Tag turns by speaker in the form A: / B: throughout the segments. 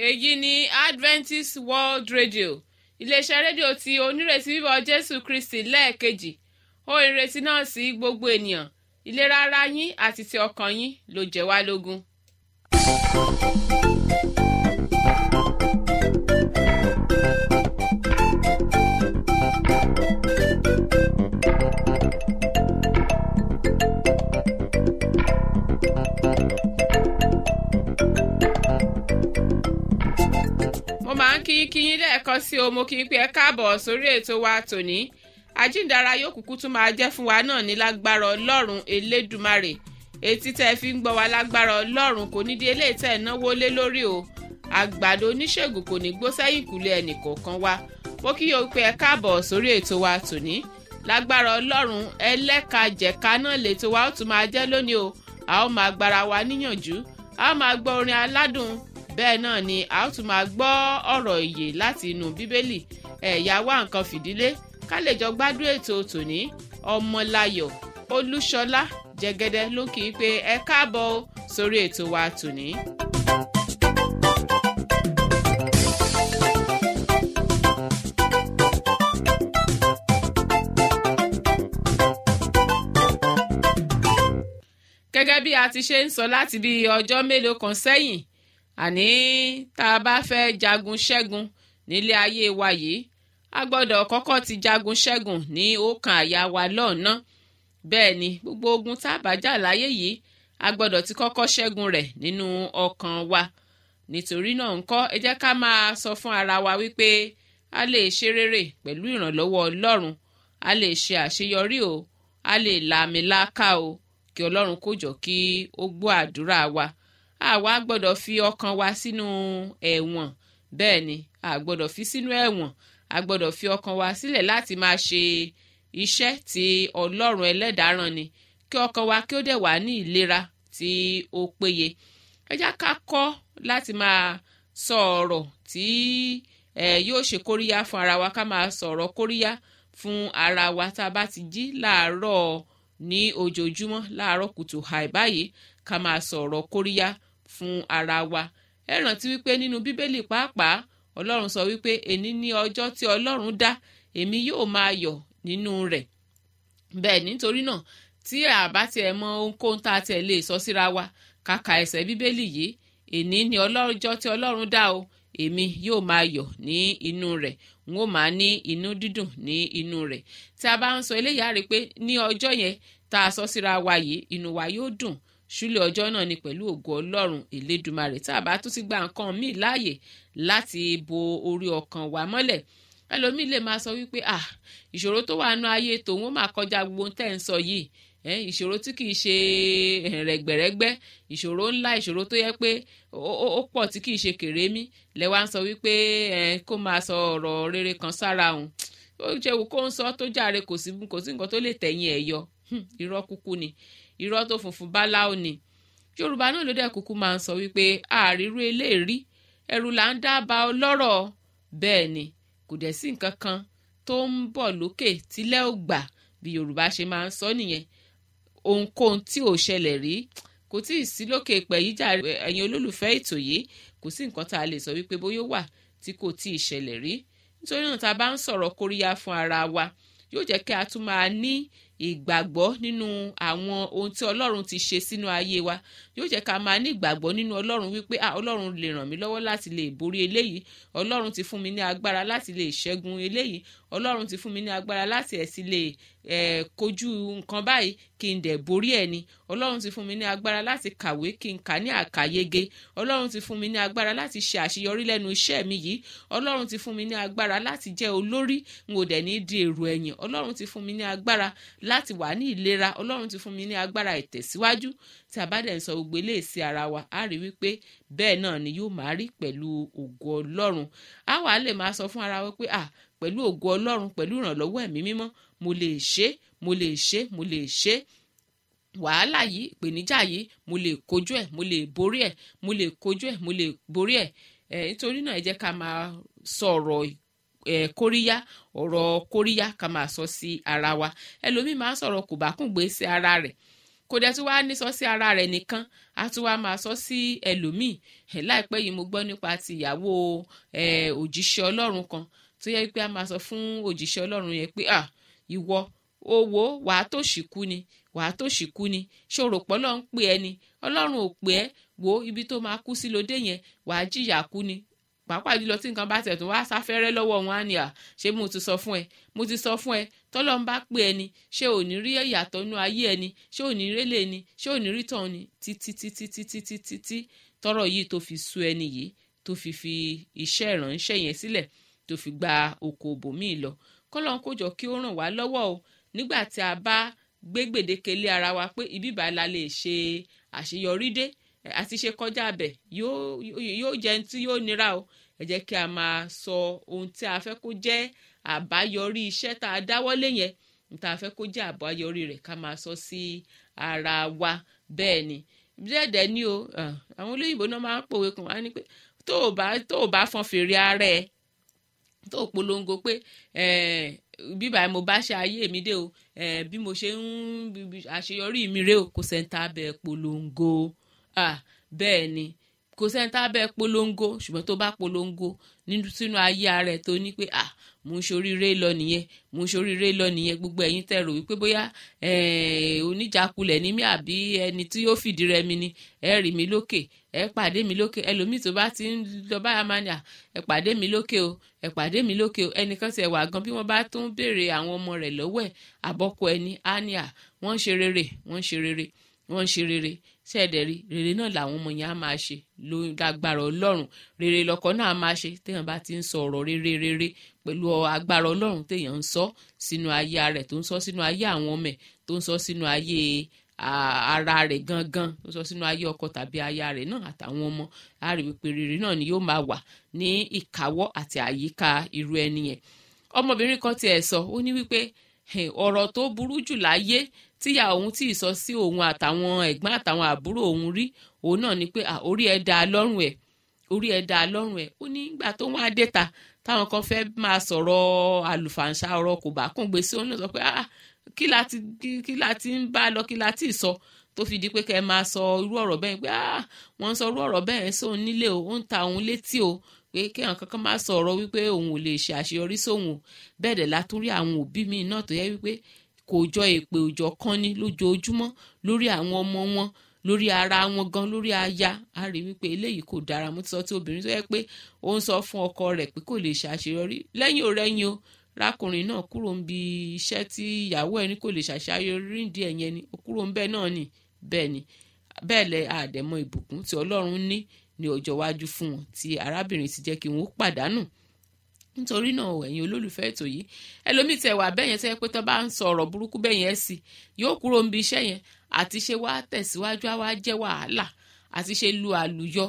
A: èyí ni adventist world radio iléeṣẹ́ rédíò tí onírètí bíbọ̀ jésù kristi lẹ́ẹ̀kejì ó ìrètí náà sí gbogbo ènìyàn ìlera ara yín àti ti ọkàn yín ló jẹ́ wá lógún. mo máa ń kí kí yín lẹ́ẹ̀kan sí o mo kí n pé ẹ káàbọ̀ sórí ètò wa tòní àjíǹdara yóò kúkú tún máa jẹ́ fún wa náà ní lágbára ọlọ́run elédùmarè etí tẹ́ ẹ fi ń gbọ́ wa lágbára ọlọ́run kò ní di eléyìí tẹ́ ẹ náwó lé lórí o àgbàdo oníṣègùn kò ní gbó sẹ́yìn kùlé ẹnì kọ̀ọ̀kan wa mo kí yóò pé ẹ káàbọ̀ sórí ètò wa tòní lágbára ọlọ́run ẹlẹ́kajẹ̀ka náà lètò wa ó tún máa jẹ́ lónìí o a ó máa gbára wa níyànjú a ó máa gbọ́ orin aládùn bẹ́ẹ̀ náà ni a ó tún máa gbọ́ ọ̀rọ̀ ìyè láti inú bíbélì ẹ̀yà wá nǹkan fìdílé ká lè jọ gbádùn ètò tòní ọmọláyọ̀ olúṣọlá jẹgẹdẹ ló kì í pé ẹ káàbọ̀ sórí ètò wa tòní. gẹ́gẹ́ bí a ti ṣe ń sọ láti bí ọjọ́ mélòó kan sẹ́yìn àní tá a bá fẹ́ jagun ṣẹ́gun nílé ayé wa yìí a gbọ́dọ̀ kọ́kọ́ ti jagun ṣẹ́gun ní ọkàn àyà wa lọ́ọ̀nà bẹ́ẹ̀ ni gbogbo ogun tá a bá jà láyé yìí a gbọ́dọ̀ ti kọ́kọ́ ṣẹ́gun rẹ̀ nínú ọkàn wa nítorí náà ńkọ́ ẹ jẹ́ ká máa sọ fún ara wa wípé a lè ṣe rere pẹ̀lú ìrànlọ́wọ́ ọlọ́run a lè ṣe àṣeyọrí o a lè làmìlaka o kí ọlọ́run kó jọ kí ó gbọ́ àdúrà wa àwa gbọ́dọ̀ fi ọkàn wa sínú ẹ̀wọ̀n bẹ́ẹ̀ ni a gbọ́dọ̀ fi sínú ẹ̀wọ̀n a gbọ́dọ̀ fi ọkàn wa sílẹ̀ láti máa ṣe iṣẹ́ tí ọlọ́run ẹlẹ́dàá rán ni kí ọkàn wa kí ó dẹ̀ wà ní ìlera tí ó péye ẹ já ká kọ́ láti máa sọ ọ̀rọ̀ tí ẹ yóò ṣe kóríyá fún ara wa ká máa sọ̀rọ̀ kóríyá fún ara wa tá a bá ti jí láàárọ̀ ní ojoojúmọ́ láàárọ̀ kùtù hàì báyìí ká máa sọ̀rọ̀ kóríyá fún ara wa ẹ rántí wípé nínú bíbélì pàápàá ọlọ́run sọ wípé èní ní ọjọ́ tí ọlọ́run dá èmi yóò máa yọ̀ nínú rẹ̀ bẹ́ẹ̀ nítorí náà tí àbá tiẹ̀ mọ ohunkóhun tá a tiẹ̀ lè sọ síra wa kàkà ẹsẹ̀ bíbélì yìí èní ní ọlọ́jọ́ tí ọlọ́run dá o èmi yóò máa yọ̀ ní inú rẹ̀ n ó máa ní inú dídùn ní inú rẹ̀ tí a bá ń sọ eléyàá rí i pé ní ọjọ́ yẹn tá a sọ síra wa yìí inú wa yóò dùn ṣúlẹ̀ ọjọ́ náà ni pẹ̀lú ògo ọlọ́run elédùmarè tá a bá tún ti gba nǹkan míì láàyè láti bo orí ọkàn wa mọ́lẹ̀ ẹlòmíì lè máa sọ wípé ah ìṣòro tó wà nú ayé tòun ó máa kọjá gbogbo tẹ́ ń sọ yìí ìṣòro tí kìí ṣe rẹ̀gbẹ̀rẹ̀gbẹ́ ìṣòro ńlá ìṣòro tó yẹ pé ó pọ̀ tí kìí ṣe kèrémí lẹ́wà ń sọ wípé kó máa sọ ọ̀rọ̀ rere kan sára òun ó ṣe wù kó ń sọ tó jàre kò sí nǹkan tó lè tẹ̀yìn ẹ̀ yọ irọ́ kúkú ni irọ́ tó funfun báláwo ni yorùbá náà ló dẹ̀ kúkú máa ń sọ wípé àrírú eléèrí ẹrù là ń dábàá ọlọ́rọ̀ bẹ́ẹ̀ ni kò dẹ̀ sí nǹkan kan tó ń bọ̀ lókè tílẹ̀ ò gbà bí yorùbá ṣe máa ń sọ nìyẹn ohunkóhun tí ò ṣẹlẹ̀ rí kò tí ì sí lókè pẹ̀ yìí jà ẹ̀yin olólùfẹ́ ètò yìí kò sí nǹkan tá a lè sọ wípé bóyá wà tí kò tí ì ṣẹlẹ̀ rí nítorí náà tá a bá ń sọ̀rọ̀ kóríyá fún ara wa yóò jẹ́ kí a tún máa ní ìgbàgbọ́ nínú àwọn ohun tí ọlọ́run ti ṣe sínú ayé wa yóò jẹ́ ká máa ní ìgbàgbọ́ nínú ọlọ́run wípé ah ọlọ́run lè ràn mí lọ́wọ́ láti lè borí eléyìí ọlọ́run ti fún mi ní agbára láti lè ṣẹ́gun eléyìí ọlọ́run ti fún mi ní agbára láti ẹ̀ sì lè ẹ̀ kojú nǹkan báyìí kí n dẹ̀ borí ẹ̀ ni ọlọ́run ti fún mi ní agbára láti kàwé kí n kà ní àkàyege ọlọ́run ti fún mi ní agbára láti ṣe àṣeyọrí lẹ́nu iṣẹ́ mi yìí ọlọ́run ti fún mi ní agbára láti jẹ́ olórí n ò dẹ̀ ní di èrò ẹ̀yìn ọlọ́run ti fún mi ní agbára láti wà ní ìlera ọlọ́run ti fún mi ní agbára ìtẹ̀síwájú tí a bá dẹ̀ ń sọ gbogbo eléyìí sí ara wa á rí wípé bẹ́ẹ̀ náà ni yóò máa rí pẹ̀lú ògo ọlọ́run á wàá lè máa sọ fún ara wa pé à pẹ̀lú ògo ọlọ́run pẹ̀lú ìrànlọ́wọ́ ẹ̀mí mímọ́ mo lè ṣe mo lè ṣe mo lè ṣe wàhálà yìí ìpèníjà yìí mo lè kojú ẹ̀ mo lè borí ẹ̀ mo lè kojú ẹ̀ mo lè borí ẹ̀ ẹ̀ nítorí náà ẹ jẹ́ ká máa sọ̀rọ̀ ẹ̀ kóríyá ọ̀rọ̀ kóríyá ká máa sọ sí ara wa ẹlòmíì máa ń sọ̀rọ̀ kòbákùngbé sí ara rẹ̀ kò dẹ̀ tún wá ní sọ sí ara rẹ̀ nìkan a tún wá máa sọ sí ẹlòmíì láìpẹ́ yìí mo gbọ́ nípa ti ìyàwó òjíṣẹ́ ọlọ́run kan tó yẹ pé a máa sọ fún òjíṣẹ́ ọlọ́run yẹn pé ah ìwọ owó wàá tó ṣìkú ni wàá tó ṣìkú ni ṣòro pọ́ lọ́n pè ẹ́ ni ọlọ́run ò pè ẹ́ wo ibi tó máa kú sí lóde yẹn wàá jìyà kú ni pàápàá jùlọ tí nǹkan bá tẹ̀ tó wá sáfẹ́rẹ́ lọ́wọ́ wọn á ní à ṣé mo ti sọ fún ẹ mo ti sọ fún ẹ tọ́lọ́n bá pè ẹ ni ṣé ò ní rí ìyàtọ̀ inú ayé ẹ ni ṣé ò ní rélé ni ṣé ò ní rí tàn ni títí títí títí títí tí tọ́rọ̀ yìí tó fi sú ẹni yìí tó fi fi iṣẹ́ ìránṣẹ́ yẹn sílẹ̀ tó fi gba oko bòmíì lọ kọ́lọ́n kó jọ kí ó ràn wá lọ́wọ́ o nígbà tí a bá gbé gbèdéke lé ara wa pé ibi ìbá la lè ṣe àṣeyọrí dé àti ṣe kọjá abẹ yóò jẹ tí yóò nira o ẹ jẹ́ kí a máa sọ ohun tí a fẹ́ kó jẹ́ àbáyọrí iṣẹ́ tá a dáwọ́lé yẹn ohun tá a fẹ́ kó jẹ́ àbáyọrí rẹ̀ ká máa sọ sí ara wa bẹ́ẹ̀ ni bẹ́ẹ̀dẹ̀ ni o àwọn olóyìnbó náà máa ń pòwe kan wá ní pé tó o bá tó o bá fọn fèrè ara ẹ tó o polongo pé bíbá mo bá ṣe ayé mi dé o bí mo ṣe ń àṣeyọrí mi rè o kò sẹ́ńtà bẹ́ẹ̀ polongo bẹ́ẹ̀ ni kò sẹ́ńtà bẹ́ẹ̀ polongo ṣùgbọ́n tó bá polongo sínú ayé ara ẹ̀ tó ní pé ah mo ń ṣoríire lọ nìyẹn mo ń ṣoríire lọ nìyẹn gbogbo ẹ̀yin tẹ́ rò wípé bóyá oníjàkulẹ̀ ní mí àbí ẹni tí yóò fìdí rẹmi ni ẹ rí mi lókè ẹ pàdé mi lókè ẹlòmíì tó bá ti ń lọ báyà máa ní à ẹ pàdé mi lókè o ẹ pàdé mi lókè o ẹnìkan ti ẹ̀ wà gan bí wọ́n bá tún béèrè àwọn ọmọ rẹ̀ lọ́wọ́ ẹ̀ àbọ̀kọ ẹni á ní à wọ́n ń ṣe rere wọ́n ń ṣe rere wọ́n ń ṣe rere ṣẹ́ẹ̀dẹ̀ rí rere náà làwọn ọmọ yẹn á máa ṣe ló lágbára ọlọ́run rere lọkọ náà á máa ṣe téèyàn bá ti ń sọ ọ̀rọ̀ rere rere pẹ̀lú agbára ọlọ́run téèyàn ń sọ sínú ayé rẹ̀ tó ń sọ sínú ayé àwọn ọmọ ẹ̀ tó ń sọ sínú ayé ara rẹ̀ gangan tó ń sọ sínú ayé ọkọ tàbí aya rẹ̀ náà àtàwọn ọmọ á rí wípé rere náà ni yóò máa wà ní ìkáwọ́ àti àyíká irú ẹni yẹn ọmọbìnrin kan tiẹ̀ sọ ó ní wípé ọ̀rọ̀ tó burú jù láyé tíyà òun tí ì sọ sí òun àtàwọn ẹ̀gbọ́n àtàwọn àbúrò òun rí òun náà ni pé orí ẹ̀ dá lọ́rùn ẹ̀ orí ẹ̀ dá lọ́rùn ẹ̀ ó ní ìgbà tó wọ́n á dé ta táwọn kan fẹ́ máa sọ̀rọ̀ àlùfàǹṣà ọ̀rọ̀ kò bá kún gbèsè òun náà sọ pé kí la ti kí la ti ń bá lọ kí la ti sọ tó fi di pé kẹ́ ẹ máa sọ irú ọ̀rọ̀ bẹ́ẹ̀ pé wọ́n ń sọ irú ọ̀rọ̀ bẹ́ẹ̀ sóun nílé o ó ń ta òun létí o pé kéèyàn kankan máa sọ̀rọ̀ wípé òun ò lè ṣe àṣeyọrí sóhun o bẹ́ẹ̀ dẹ̀ látúrí àwọn òbí mi náà tó yẹ wípé kò jọ èpè òjọ kan ní lójoojúmọ́ lórí àwọn ọmọ wọn lórí ara wọn gan lórí aya a rí wípé eléyìí kò dára mo ti sọ tí obìnrin tó yẹ pé ó ń sọ fún ọkọ rẹ̀ pé kò lè ṣàṣeyọrí lẹ́yìn òrẹ́yìn o rákùnrin náà kúrò ń bi iṣẹ́ tí ìyàwó ẹni kò lè ṣàṣeyọrí ìdí ẹ̀yẹn ni ó kúrò ń bẹ́ẹ̀ náà ni bẹ́ẹ̀ ni bẹ́ẹ̀ lẹ àdẹ̀mọ ìbùkún tí ọlọ́run ní ní ọjọ́ iwájú fún wọn tí arábìnrin ti jẹ́ kí wọ́n pàdánù nítorí náà ẹ̀yin olólùfẹ́ ètò yìí ẹlòmíì tẹ wà bẹ́ẹ̀ yẹn tẹ́ pé tó bá ń sọ ọ̀rọ̀ burúkú bẹ́ẹ̀ yẹn sí yóò kúrò níbi iṣẹ́ yẹn àti ṣe wá tẹ̀síwájú á wá jẹ́ wàhálà àti ṣe lu àlùyọ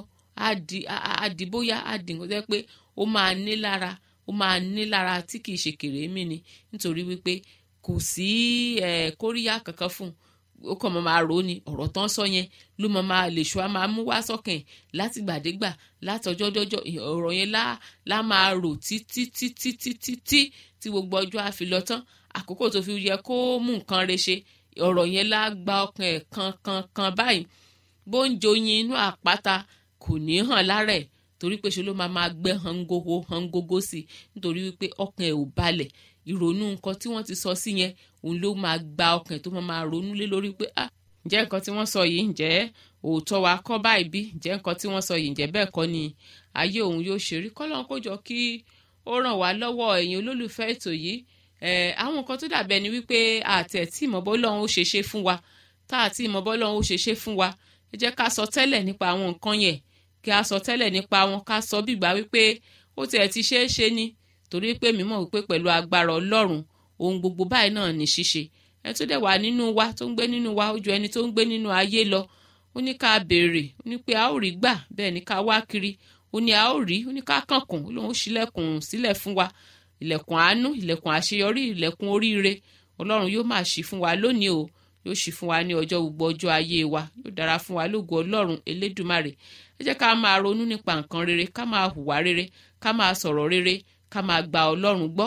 A: àdìbóyá àdìgbò tẹ́ pé ó máa ní lára ó máa ní lára tí kìí ṣe kèrémí ni nítorí wípé kò sí kóríyá kankan fún un ó kàn máa rò ó ni ọ̀rọ̀ tán sọ yẹn ló máa máa lè ṣọ́ á máa mú wá sọ́kàn láti gbàdégbà látọjọ́ dọ́jọ́ ọ̀rọ̀ yẹn lá lá máa rò títí títí títí tí tí gbogbo ọjọ́ á fi lọ tán àkókò tó fi yẹ kó mú nǹkan re ṣe ọ̀rọ̀ yẹn lá gba ọkàn ẹ̀ kan kan kan báyìí bó ń joyin inú àpáta kò ní hàn lára ẹ̀ torí pé ṣe ló máa máa gbẹ́ hangogo hangogo sí i nítorí wípé ọkàn ẹ̀ ò balẹ̀ ìrònú nǹkan tí wọ́n ti sọ sí yẹn òun ló máa gba ọkàn tó máa máa ronú lé lórí pé ah ǹjẹ́ nǹkan tí wọ́n sọ yìí ǹjẹ́ òótọ́ wa kọ́ báyìí bí ǹjẹ́ nǹkan tí wọ́n sọ yìí ǹjẹ́ bẹ́ẹ̀ kọ́ ni ayé òun yóò ṣe rí kọ́lọ́n kó jọ kí ó ràn wá lọ́wọ́ ẹ̀yin olólùfẹ́ ètò yìí àwọn nǹkan tó dàbẹ̀ ni wípé àtẹ̀ tí ìmọ̀bọ́ lọ́hún ó ṣe ṣe fún wa tá àti ìmọ̀bọ́ lọ́hún ó ṣe ṣe fún wa ẹ jẹ́ ká sọ tẹ́lẹ̀ nípa àwọn nǹkan yẹn kí a sọ tẹ́lẹ̀ nípa wọn ká sọ bìgbà wípé ó tiẹ̀ ti ṣeé ṣe ni torí pé mímọ̀ wípé pẹ̀lú agbára ọlọ́run ohun gbogbo báyìí náà ní ṣíṣe ẹ tó dẹ̀ wà nínú wa tó ń gbé nínú wa ó ju ẹni tó ń gbé nínú ayé lọ ó ní ká béèrè ó ní pé a ó rí gbà bẹ́ẹ̀ ní ká wá kiri ó ní a ó rí ó ní ká kànkùn ó lóun ṣílẹ̀kùn sílẹ̀ fún wa ilẹ̀kùn àánú ilẹ̀kùn àṣeyọrí ilẹ̀kùn oríire ọlọ́run yóò máa ṣí fún wa lónìí o yóò ṣí fún wa ní ọjọ́ gbogbo ọjọ́ ayé wa yóò dára fún wa lógo ọlọ́run elédùmarè ẹ jẹ́ ká máa ronú nípa nǹkan rere ká máa hùwà rere ká máa sọ̀rọ̀ rere ká máa gba ọlọ́run gbọ́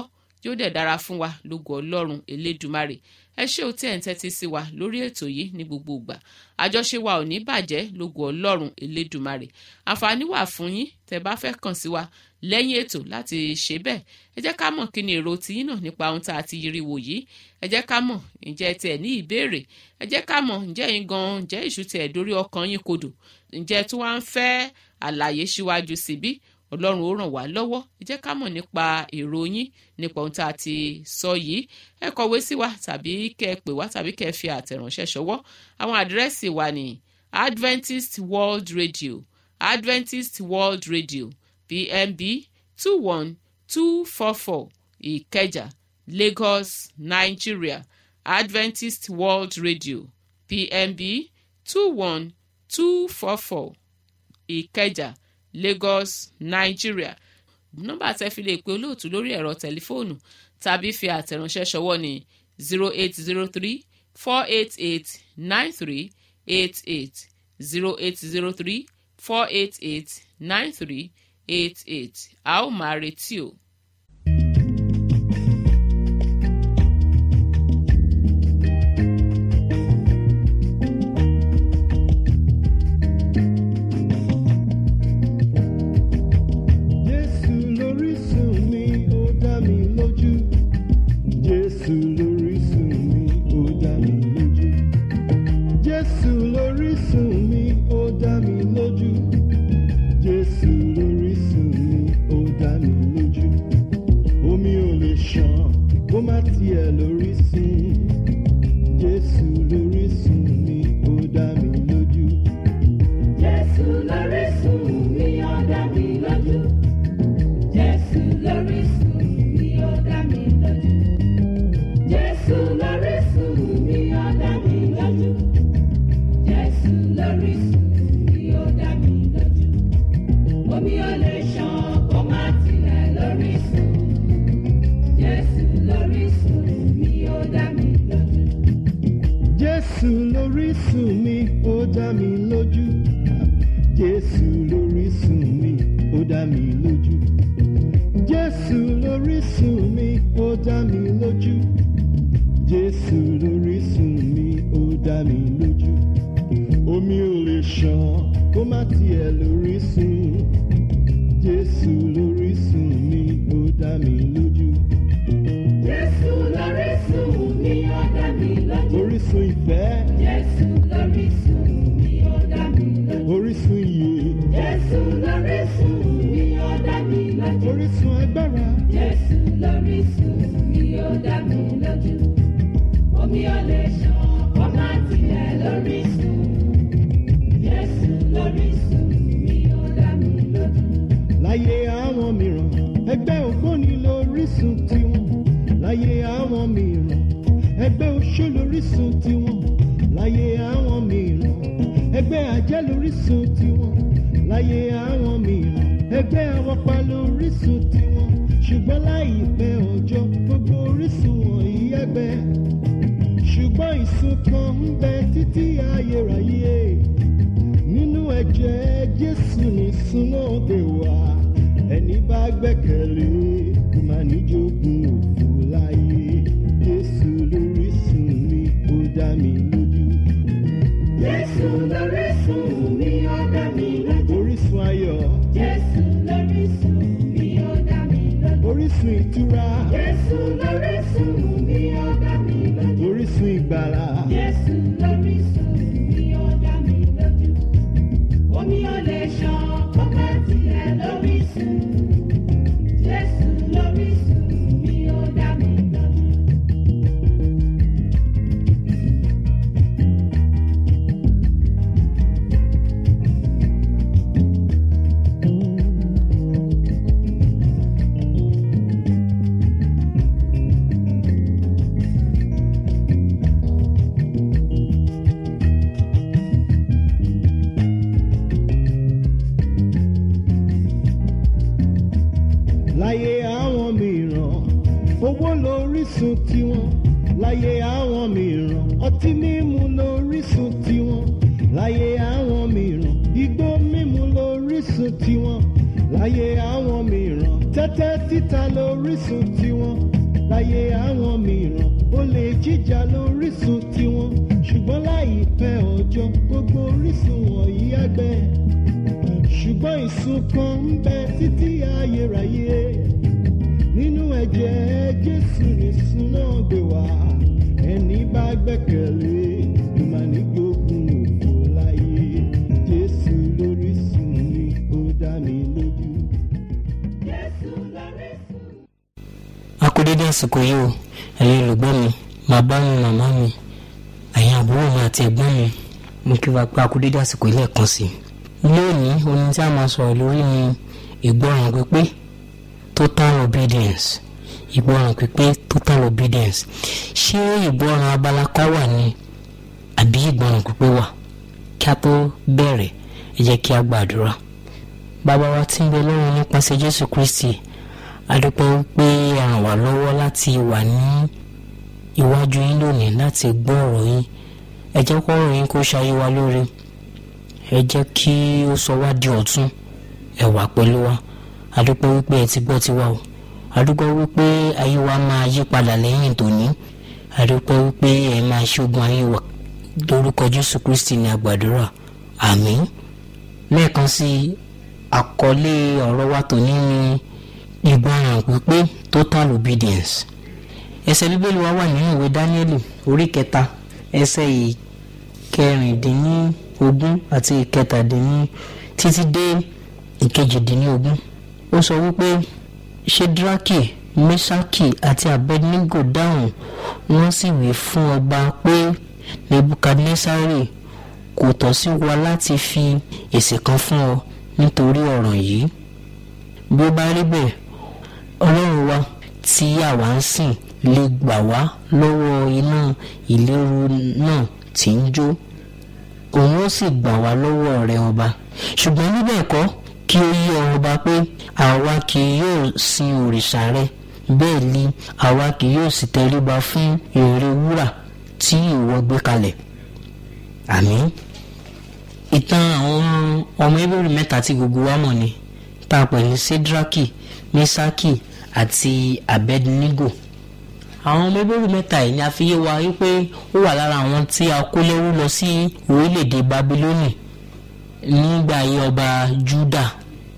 A: yóò dẹ̀ dára fún wa lógo ọlọ́run elédùmarè ẹ ṣé o tí ẹ̀ ń tẹ́tí sí wa lórí ètò yìí ní gbogbo ìgbà àjọṣe wa ò ní bàjẹ́ lógo ọlọ́run elédùmarè àǹfààní wà fún yín tẹ́ bá fẹ́ kàn sí wa lẹ́yìn ètò láti ṣe bẹ́ẹ̀ ẹ jẹ́ ká mọ̀ kí ni èrò tiyín náà nípa ohun tá a ti yiri wò yìí ẹ jẹ́ ká mọ̀ ǹjẹ́ tiẹ̀ ní ìbéèrè ẹ jẹ́ ká mọ̀ ǹjẹ́ yín gan ǹjẹ́ ìṣù tiẹ̀ dórí ọkàn yín kodò ǹjẹ́ tí wọ́n á ń fẹ́ àlàyé síwájú síbí ọlọ́run ó ràn wá lọ́wọ́ ẹ jẹ́ ká mọ̀ nípa èrò yín nípa ohun tá a ti sọ yìí ẹ kọ̀wé sí wa tàbí kẹ́ ẹ pè wá tàbí kẹ́ ẹ fi àtẹ̀ránṣẹ́ ṣọwọ́ àwọn àdírẹ́sì wa ní Adventist World Radio Adventist World Radio PMB two one two four four Ìkẹjà Lagos Nigeria Adventist World Radio PMB two one two four four Ìkẹjà Lagos Nigeria nọ́mbà tẹ́ fi lè pe olóòtú lórí ẹ̀rọ tẹlifóònù tàbí fi àtẹ̀ránṣẹ́ ṣọwọ́ ní zero eight zero three four eight eight nine three eight eight zero eight zero three four eight eight nine three eight eight a ó máa retí o.
B: Jésù lórísun mi, ó dá mi lójú. Jésù lórísun mi, ó dá mi lójú. Jésù lórísun mi, ó dá mi lójú. Jésù lórísun mi, ó dá mi lójú. Omi ò lè ṣàn kó má tiẹ̀ lórísun. Jésù lórísun mi, ó dá mi lójú.
C: Jésù lórísun mi, ó dá mi lójú. Jésù lórísun mi, ó dá mi lójú. Jésù lórísun mi, ó dá mi lójú. Jésù lórísun mi, ó dá mi lójú. Omi ò lè ṣàn kó má tilẹ̀ lórísun. Jésù lórísun mi, ó dá mi lójú.
B: Jésù lórísun mi, ó dá mi lójú. Jésù lórísun mi, ó dá mi lójú. Jésù lórísun mi, ó dá mi lójú. Jésù lórísun mi, ó dá mi lójú. Omi ò lè ṣàn kó má tiẹ̀ lórísun. Jésù lórísun mi, ó dá mi lójú.
C: Jésù lórísun mi, ó dá mi lójú.
B: Orísun ìfẹ́,
C: Jésù lórísun mi, ó dá mi lójú.
B: orísun ìyè,
C: Jésù lórísun mi, ó dá mi lójú.
B: orísun agbára.
C: Jésù lórísun mi, ó dá mi lójú. Omi ò lè ṣàn kó má tilẹ̀ lórísun. Jésù lórísun mi, ó dá mi lójú.
B: láyé àwọn mìíràn ẹgbẹ́ ògbóni lórísun tiwọn láyé àwọn mìíràn ẹgbẹ́ oṣó lórísun tiwọn láyé àwọn mìíràn ẹgbẹ́ ajẹ́ lórísun tiwọn láyé àwọn mìíràn ẹgbẹ́ awọ́pa lórísun tiwọn ṣùgbọ́n láìpẹ́ ọjọ́ gbogbo orísun wọ̀nyí ẹgbẹ́ ṣùgbọ́n ìsun kan ń bẹ títí ayérayé nínú ẹ̀jẹ̀ jésù ní súnmọ́dé wá ẹni bá gbẹ́kẹ̀lé kò má ní jogún òfò láyé jésù lórísun mi ó dá mi lójú
C: Jésù lórísun mi, ó dá mi lójú.
B: orísun ayọ̀
C: Jésù lórísun mi, ó dá mi lójú.
B: orísun ìtura
C: Jésù lórísun mi, ó dá mi lójú.
B: orísun ìgbàlà
C: Jésù lórísun mi, ó dá mi lójú. Omi ò lè ṣàn kó má tilẹ̀ lórísun. Jésù lórísun mi, ó dá mi lójú.
B: láyé àwọn mìíràn owó lórísun tiwọn láyé àwọn mìíràn ọtí mímu lórísun tiwọn láyé àwọn mìíràn igbó mímu lórísun tiwọn láyé àwọn mìíràn tẹ́tẹ́ títa lórísun tiwọn láyé àwọn mìíràn ó lè jíjà lórísun tiwọn ṣùgbọ́n láìpẹ́ ọjọ́ gbogbo orísun wọ̀nyí á gbẹ ṣùgbọ́n ìsun kan ń bẹ títí ayérayé nínú ẹ̀jẹ̀ jésù nìsun náà gbé wá ẹni bá gbẹ́kẹ̀lé ìmànígbógun òfò láyé jésù lórísun mi ó dá mi lójú.
C: Jésù lórísun.
D: a kú dédé àsìkò yìí o ẹ̀yin olùgbọ́ mi bàbá mi màmá mi ẹ̀yin àbúrò mi àti ẹ̀gbọ́n mi mo kí wa pé a kú dédé àsìkò yìí lẹ́ẹ̀kan sí i lónìí ohun tí a máa sọ̀rọ̀ lórí ni ìgbọràn pípé total obedience ìgbọràn pípé total obedience ṣé ìgbọràn abala kan wà ní àbí ìgbọràn pípé wà kí a tó bẹ̀rẹ̀ ẹ jẹ́ kí a gbàdúrà bàbá wa tí ń bẹ lọ́run nípasẹ̀ jésù kristi adúpẹ́ wípé ẹ ràn wá lọ́wọ́ láti wà ní iwájú yín lónìí láti gbọ́ ọ̀rọ̀ yín ẹ jẹ́ kó ọ̀rọ̀ yín kó ṣayé wa lóore ẹ jẹ́ kí ó sọ wá di ọ̀tun ẹ wà pẹ̀lú wa adúpẹ́ wípé ẹ ti gbọ́ tiwa o adúpẹ́ wípé ayé wa máa yí padà lẹ́yìn tòní adúpẹ́ wípé ẹ máa ṣógun ayé wa lórúkọ jésù kristi ní àgbàdúrà àmín lẹ́ẹ̀kan sí àkọlé ọ̀rọ̀ wa tòní ni ìgbọràn pípé total obedience ẹsẹ̀ bíbélì wa wà nínú ìwé dáníẹ́lì orí kẹta ẹsẹ̀ ìkẹrìndínlógún àti ìkẹtàdínní títí dé ìkejìdínlógún ó sọ wípé ṣedraki mesaki àti abednego dáhùn wọ́n sì wí fún ọba pé nebukadnesari kò tọ́ sí wa láti fi èsì kan fún ọ nítorí ọ̀ràn yìí bí ó bá rí bẹ́ẹ̀ ọlọ́run wa tí àwa ń sìn lè gbà wá lọ́wọ́ iná ìléru náà tí ń jó òun ó sì gbà wá lọ́wọ́ rẹ̀ ọba ṣùgbọ́n níbẹ̀ kọ́ kí ó yí ọ ọba pé àwa kì yóò sin òrìṣà rẹ bẹ́ẹ̀ ni àwa kì yóò sì tẹríba fún ère wúrà tí ìwọ gbé kalẹ̀ àmín ìtàn àwọn ọmọ ebèrè mẹ́ta tí gbogbo wa mọ̀ ni tá a pè ní sedraki mesaki àti abednego àwọn ọmọ ebèrè mẹ́ta yìí ni a fi yé wa wípé ó wà lára àwọn tí a kó lẹ́rú lọ sí orílẹ̀-èdè babilónì nígbà ayé ọba juda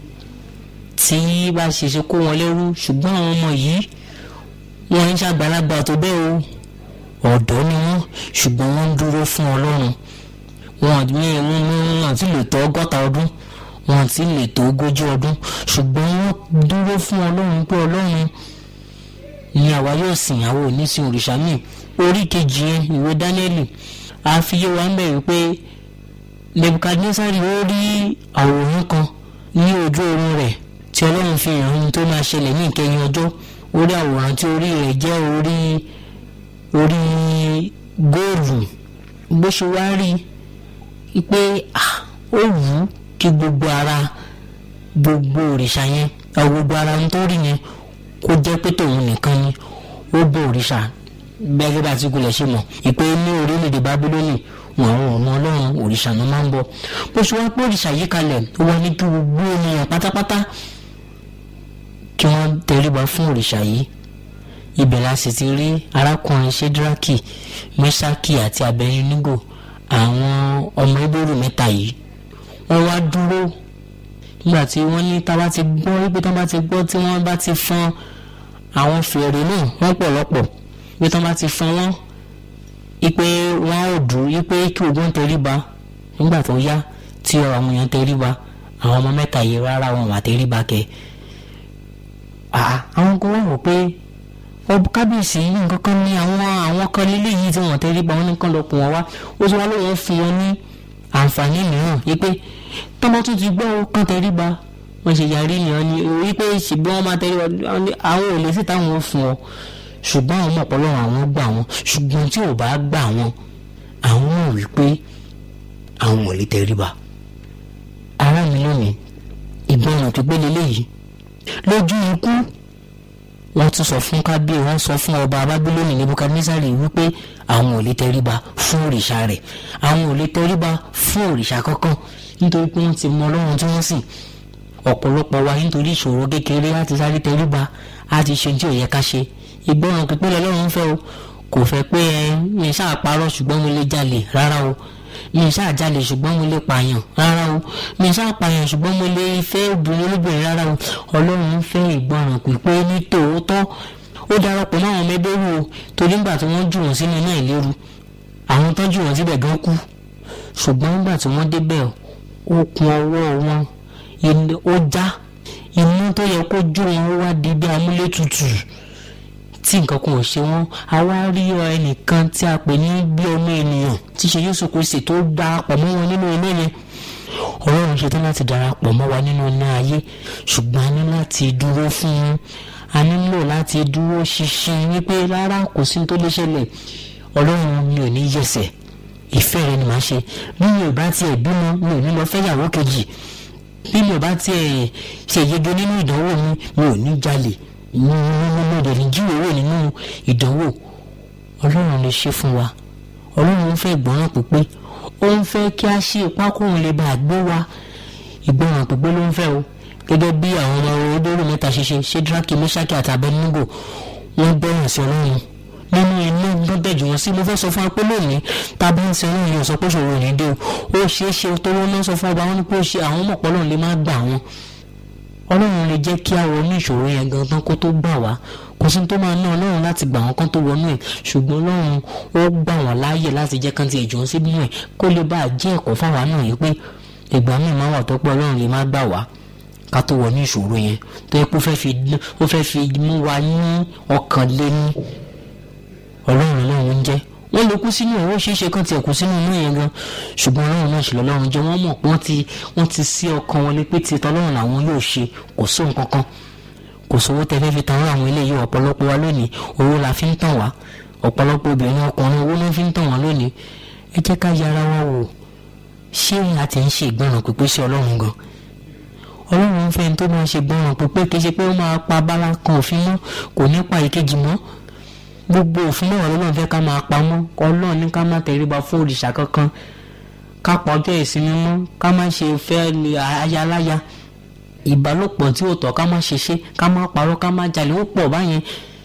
D: tí bá ṣe ṣe kó wọn lẹ́rú ṣùgbọ́n àwọn ọmọ yìí wọ́n ń ṣàgbàlagbà tó bẹ́ẹ̀ o ọ̀dọ́ ni wọ́n ṣùgbọ́n wọ́n ń dúró fún ọlọ́run wọn ní wọn wọn ti lè tó ọgọ́ta ọdún wọn ti lè tó ogójì ọdún ṣùgbọ́n wọ́n dúró fún ọlọ́run pé ọlọ́run ni àwa yóò sìn àwọn onísìn òrìṣà míì orí kejì yẹn ìwé dáníẹ́lì àfiyé wa ń bẹ̀ wípé nebukadnesari ó rí àwòrán kan ní ojú oorun rẹ̀ tí ọlọ́run fi hàn ohun tó máa ṣẹlẹ̀ ní ìkẹyìn ọjọ́ ó rí àwòrán tí orí rẹ̀ jẹ́ orí orí góòlù bó ṣe wá rí i pé ó wù ú kí gbogbo ara gbogbo òrìṣà yẹn gbogbo ara ń tó rí yẹn kó jẹ́ pé tòun nìkan ni ó bọ òrìṣà bẹ́ẹ̀ bá ti kulẹ̀ ṣe mọ̀ ìpè ní orílẹ̀-èdè bábílónì wọn àwọn ọmọ ọlọ́run òrìṣà náà máa ń bọ bó ṣe wá pé òrìṣà yìí kalẹ̀ ó wá ní kí gbogbo ènìyàn pátápátá kí wọ́n tẹríba fún òrìṣà yìí ibẹ̀ la sì ti rí arákùnrin shedraki mesaki àti abednego àwọn ọmọ ibòrò mẹ́ta yìí wọ́n wá dúró nígbà tí wọ́n ní tá a bá ti gbọ́ wípé tá a bá ti gbọ́ tí wọ́n bá ti fọn àwọn fèrè náà wọ́n pọ̀lọpọ̀ wípé tá a bá ti fọn wọ́n ipe wọn ò dùn ipe kí ogun tẹríba nígbà tó yá tí àwọn èèyàn tẹríba àwọn ọmọ mẹ́ta yìí rárá wọn wà tẹríba kẹ àwọn kan wọ́n rò pé ọbọ kábíyèsí nǹkan kan ní àwọn àwọn kan lílé yìí tí wọ́n tẹríba wọn nìkan lọ pọ̀ wọ́n wá ó sì wá lóun fún wọn ní àǹfààní mìíràn wípé tọ́mọ tún ti gbọ́ kán tẹríba wọ́n ṣe yarí nìyẹn ni wípé ṣùgbọ́n wọ́n máa tẹríba àwọn ò lè sí táwọn fún ọ ṣùgbọ́n àwọn ọ̀pọ̀lọpọ̀ àwọn gbà wọn ṣùgbọ́n tí ò bá gbà wọn àwọn ò wí pé àwọn ò lè tẹríba. ará mi lónìí ìgbọràn tó gbélé léyìí lójú ikú wọ́n tún sọ fún kábíyè wọ́n sọ fún ọba abábílónì nebukadnesari wípé àwọn ò lè tẹríba fún òrìṣà rẹ̀ àwọn ò lè tẹríba fún òrìṣà kankan nítorí pé wọ́n ti mọ ọlọ́run tí wọ́n sìn ọ̀pọ̀lọpọ̀ wa nítorí ìṣòro kékeré láti sáré tẹríba á ti ṣe tí ò yẹ ká ṣe ìgbọràn pípé lọ́lọ́run fẹ́ o kò fẹ́ pé ẹ mi ṣáà parọ́ ṣùgbọ́n mo lè jalè rárá o mi ṣáà jalè ṣùgbọ́n mo lè pààyàn rárá o mi ṣáà pààyàn ṣùgbọ́n mo lè fẹ́ obìnrin olóbìnrin rárá o ọlọ́run fẹ́ ìgbọràn pípé ní tòótọ́ ó darapọ̀ mọ́ àwọn ọmọ ẹgbẹ́ rú o torí nígbà tí wọ́n jù wọ́n sínú iná ìléru àwọn tó jù wọ́n síbẹ̀ gan kú ṣùgbọ́n nígbà tí wọ́n débẹ̀ okùn ọwọ́ wọn ó já iná tó yẹ kó jó wọn ó wá di bí amúlétutù tí nǹkan kan ò ṣe wọn a wá rí ẹnìkan tí a pè ní bí ọmọ ènìyàn tí ṣe Jésù Kristi tó darapọ̀ mọ́ wọn nínú iná yẹn Ọlọ́run ṣetán láti darapọ̀ mọ́ wa nínú iná ayé ṣùgbọ́n a ní láti dúró fún un a nílò láti dúró ṣinṣin wípé rárá kò sí tó lè ṣẹlẹ̀ Ọlọ́run mi ò ní yẹsẹ̀ ìfẹ́ rẹ ni màá ṣe bí mi ò bá tiẹ̀ bímọ mi ò ní lọ fẹ́yàwó kejì bí mi ò bá tiẹ̀ ṣèyege nínú ìdánwò mi mi ò ní jalè mo mo dẹ̀ ní jíwèé nínú ìdánwò ọlọ́run lè ṣe fún wa ọlọ́run fẹ́ ìgbọràn pípé ó ń fẹ́ kí a ṣe ipá kóun lè bá a gbé wa ìgbọràn pípé ló ń fẹ́ o gẹ́gẹ́ bí àwọn ọmọ olóró mẹ́ta ṣe ṣe ṣédraki mẹ́ṣákì àti abẹ́nígò wọ́n gbọ́ràn sí ọlọ́run nínú inú gbọ́dọ̀ jù wọ́n sí mo fẹ́ sọ fún wa pé lónìí tá a bá ń sin ọlọ́run yóò sọ pé ṣòro ò ní dé o ó ṣeé ṣe tó wọ́n náà sọ fún ọba wọn ni pé ó ṣe àwọn mọ̀pọ̀ ọlọ́run lè má gbà wọn ọlọ́run lè jẹ́ kí a wọnú ìṣòro yẹn gangan kó tó gbà wá kò sí tó máa ná ọlọ́run láti gbà wọ́n kán tó wọnú ẹ̀ ṣùgbọ́n ọlọ́run ó gbà wọ́n láàyè láti jẹ́ kán ti ẹ̀jọ̀ sínú ẹ̀ kó lè bá a jẹ́ ẹ̀kọ́ fáwa náà yìí pé ìgbà míì máa wà tó pé ọlọ́run lè má gbà wá ká tó wọnú ìṣòro yẹn tó yẹ kó fẹ́ fi mú wa ní ọkàn lé ní ọlọ́run ọlọ́run ń jẹ́ wọ́n lè kú sínú ẹ̀ ó ṣeé ṣe kán tiẹ̀ kú sínú inú yẹn gan ṣùgbọ́n ọlọ́run náà ṣẹlẹ̀ ọlọ́run jẹ́ wọ́n mọ̀ pé wọ́n ti wọ́n ti sí ọkàn wọn lé pé ti tọ́lọ́run làwọn yóò ṣe kò sóhun kankan kò sówó tẹ́fẹ́ fi tan àwọn eléyìí ọ̀pọ̀lọpọ̀ wa lónìí owó la fi ń tàn wá ọ̀pọ̀lọpọ̀ obìnrin ọkùnrin owó ló fi ń tàn wá lónìí ẹ jẹ́ ká yára wa wò ṣé a ti ń ṣe ìgbọràn pípé sí ọlọ́run gan ọlọ́run ń fẹ́ tó máa ṣe ìgbọràn pípé kì í ṣe pé ó máa pa bára kan òfin mọ́ kò ní pa ìkejì mọ́ gbogbo òfin náà ọlọ́run fẹ́ ká máa pamọ́ ọlọ́run ní ká má tẹríba fún òrìṣà kankan ká pa ọjọ́ ìsinmi mọ́ ká má ṣe fẹ́ ayaláya ìbálòpọ̀ tí ò tọ́ ká má ṣe ṣe ká má parọ́ ká má jalè ó pọ̀ báyẹn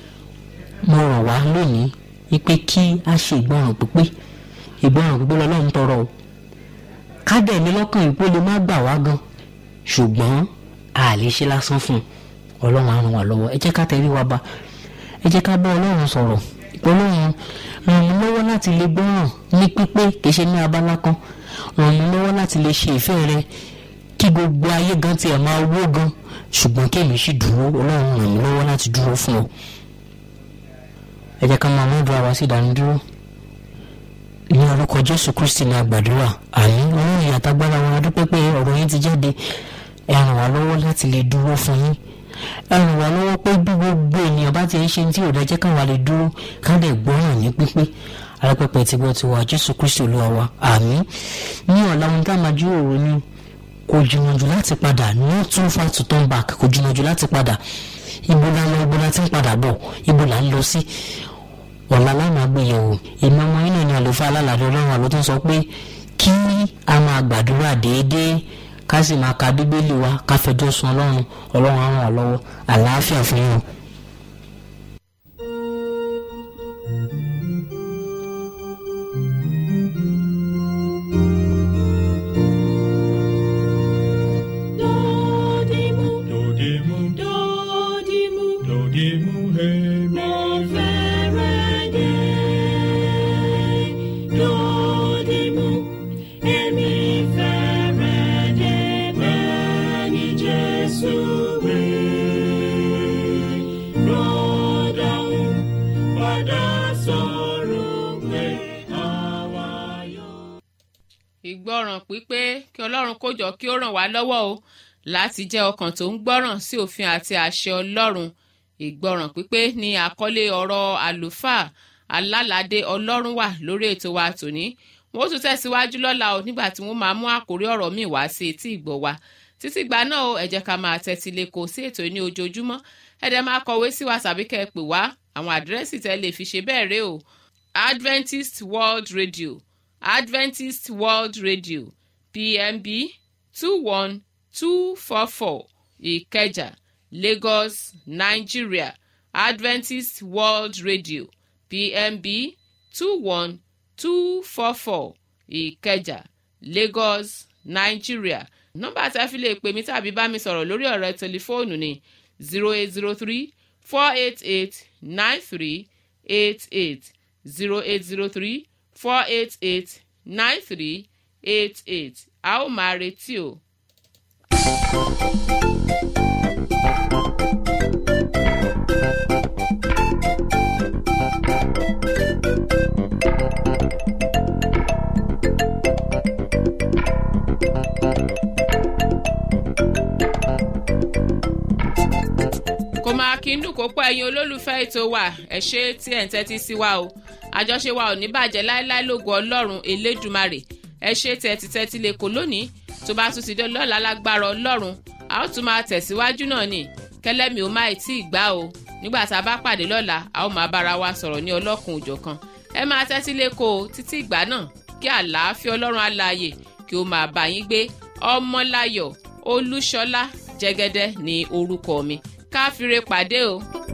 D: mo rọ̀ wá lónìí wípé kí a ṣe ìgbọràn pípé ìgbọràn pípé lọ́lọ́run tọrọ o ká dẹ̀ ní lọ́kàn ìpó lè má gbà wá gan ṣùgbọ́n a lè ṣe lásán fún ọlọ́run á ràn wá lọ́wọ́ ẹ jẹ́ ká tẹrí wa ba ẹ jẹ́ ká bá ọlọ́run sọ̀rọ̀ ọlọ́run ràn mí lọ́wọ́ láti lè gbọ́ràn ní pípé kìí ṣe ní abala kan ràn mí lọ́wọ́ láti lè ṣe ìfẹ́ rẹ kí gbogbo ayé gan tiẹ̀ máa wó gan ṣùgbọ́n kémi sì dúró ọlọ́run ràn mí lọ́wọ́ láti dúró fún ọ. ẹ jẹ́ ká máa mú ìdúrà wá sí ìdánidúró ní orúkọ jésù kristi ní àgbàdúrà àmín ọlọ́run ìyàtàgbára wọn adúpẹ́ pé ọ̀rọ̀ yín ti jáde ẹ ràn wá lọ́wọ́ láti lè dúró fún yín ẹ ràn wá lọ́wọ́ pé bí gbogbo ènìyàn bá ti ń ṣe tí ò dájẹ́ káwa lè dúró ká lè gbọ́ràn ní pípé alápẹ̀pẹ̀ tí wọ́n ti wà jésù kristi olúwa wa àmín ní ọ̀la ohun tá a máa jíròrò ni kò jìnnà jù láti padà not too far to turn back kò jìnnà jù láti padà ibo la lọ ibo la ti ń padà bọ̀ ibo la ń lọ sí ọ̀la lánàá gbéyẹ̀wò èmi ọmọ yín náà ni àlùfáà alálàdé ọlọ́run àlọ́ tó ń sọ pé kí a máa gbàdúrà déédéé ká sì máa ka bíbélì wa ká fẹjọ́ sun ọlọ́run ọlọ́run á ràn wá lọ́wọ́ àlàáfíà fún yín o.
C: Dodimu,
E: Dodimu,
C: dodimu,
E: dodimu, hey,
C: mo fẹ́rẹ̀ dé. Dodimu, èmi fẹ́rẹ̀ dé bẹ́ẹ̀ ni Jésù wí. Rọ́dọ̀hún padà sọ̀rọ̀ pé àwa yóò.
A: ìgbọràn pípé kí ọlọ́run kó jọ kí ó ràn wá lọ́wọ́ o láti jẹ́ ọkàn tó ń gbọ́ràn sí òfin àti àṣẹ ọlọ́run ìgbọràn pípé ni àkọlé ọ̀rọ̀ àlùfáà alálàdé ọlọ́run wà lórí ètò wa tòní wọn ó tún tẹ̀síwájú lọ́la o nígbà tí wọ́n máa mú àkórí ọ̀rọ̀ míì wá sí etí ìgbọ́ wa títí gbà náà o ẹ jẹ́ ká máa tẹ́tí lẹ́kọ̀ọ́ sí ètò ní ojoojúmọ́ ẹ dẹ̀ máa kọ̀wé sí wa tàbí kẹ́ ẹ pè wá àwọn àdírẹ́sì tẹ́ lè fi ṣe bẹ́ẹ̀ rè o Adventist World Radio Adventist World Radio PMB two one two four four Ìkẹjà Lagos Nigeria adventist world radio pmb two one two four four ìkẹjà lagos nigeria nọ́mbà tí a fi lè pè mí tàbí bá mi sọ̀rọ̀ lórí ọ̀rọ̀ tẹlifóònù ni zero eight zero three four eight eight nine three eight eight zero eight zero three four eight eight nine three eight eight a ó máa retí o. kò máa kí n dùn kó pọ̀ ẹ̀yin olólùfẹ́ ètò wa ẹ̀ ṣe tí ẹ̀ ń tẹ́tí sí wa o àjọṣe wa ò ní bàjẹ́ láéláé lógo ọlọ́run elédùmarè ẹ ṣe tẹ́tí tẹ́tí lè kó lónìí tó bá tún ti dé lọ́la lágbára ọlọ́run a ó tún máa tẹ̀síwájú náà ni kẹlẹ́mi ò má tí ì gbá o nígbà tá a bá pàdé lọ́la a ó máa bára wa sọ̀rọ̀ ní ọlọ́kun òjọ̀kan ẹ máa tẹ́tí lé kó o títí ìgbà náà kí àlàáfíà ọlọ́run alààyè kí ó máa bá yín gbé ọmọláyọ̀ olúṣọlá jẹ́gẹ́dẹ́ ní orúkọ mi káfíńre pàdé o.